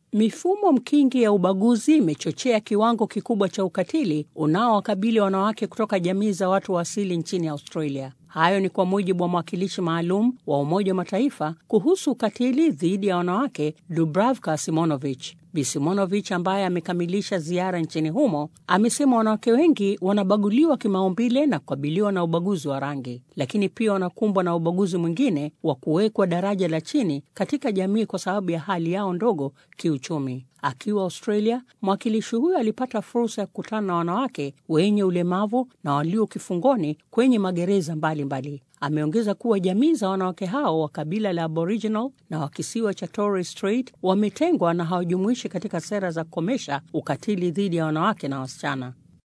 Mifumo mkingi ya ubaguzi imechochea kiwango kikubwa cha ukatili unaowakabili wanawake kutoka jamii za watu wa asili nchini Australia. Hayo ni kwa mujibu wa mwakilishi maalum wa Umoja wa Mataifa kuhusu ukatili dhidi ya wanawake Dubravka Simonovich. Bi Simonovich ambaye amekamilisha ziara nchini humo amesema wanawake wengi wanabaguliwa kimaumbile na kukabiliwa na ubaguzi wa rangi, lakini pia wanakumbwa na ubaguzi mwingine wa kuwekwa daraja la chini katika jamii kwa sababu ya hali yao ndogo kiuchumi. Akiwa Australia, mwakilishi huyo alipata fursa ya kukutana na wanawake wenye ulemavu na walio kifungoni kwenye magereza mbalimbali. Ameongeza kuwa jamii za wanawake hao wa kabila la Aboriginal na wa kisiwa cha Torres Strait wametengwa na hawajumuishi katika sera za kukomesha ukatili dhidi ya wanawake na wasichana.